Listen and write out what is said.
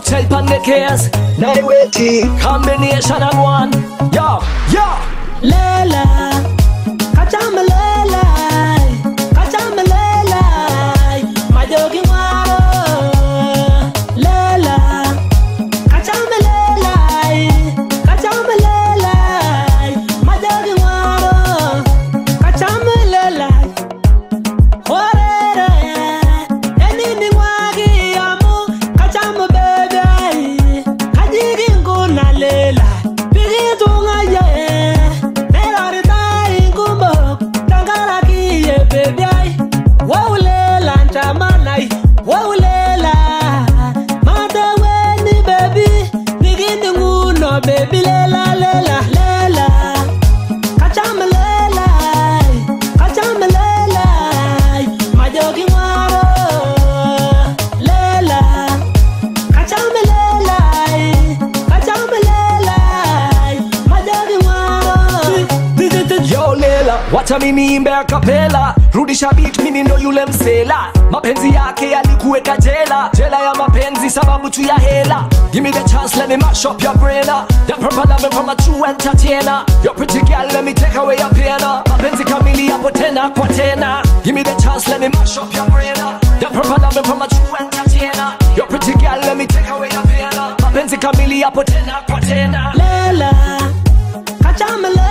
cocktail pan the case. Now they waiting. Combination and one. Yo, yo. Lela, kachama lela, kachama lela, majogi waro. Lela, kachama lela, kachama lela, majogi waro. Kachama lela, orere, enini wagi amu, kachama bebe, kajigi nguna lela, bigi tunga ye, nerari tai ngumbo, tangara kiye bebe ai, waulela nchamanai, waulela, mate weni baby, nigindi nguno baby lela lela lela, kachama lela, kachama lela, majogi waro, lela. Kachamelelai, kachamelelai, majogi waro. Yo Lela, wacha mimi imbe a capella rudisha beat mimi ndo yule msela mapenzi yake yalikuweka jela jela ya mapenzi sababu tu ya hela give me the chance let me mash up your brain your proper love from a true entertainer your pretty girl let me take away your pain mapenzi kamili yapo tena kwa tena give me the chance let me mash up your brain your proper love from a true entertainer your pretty girl let me take away your pain mapenzi kamili yapo tena kwa tena Lela, kachamelelai.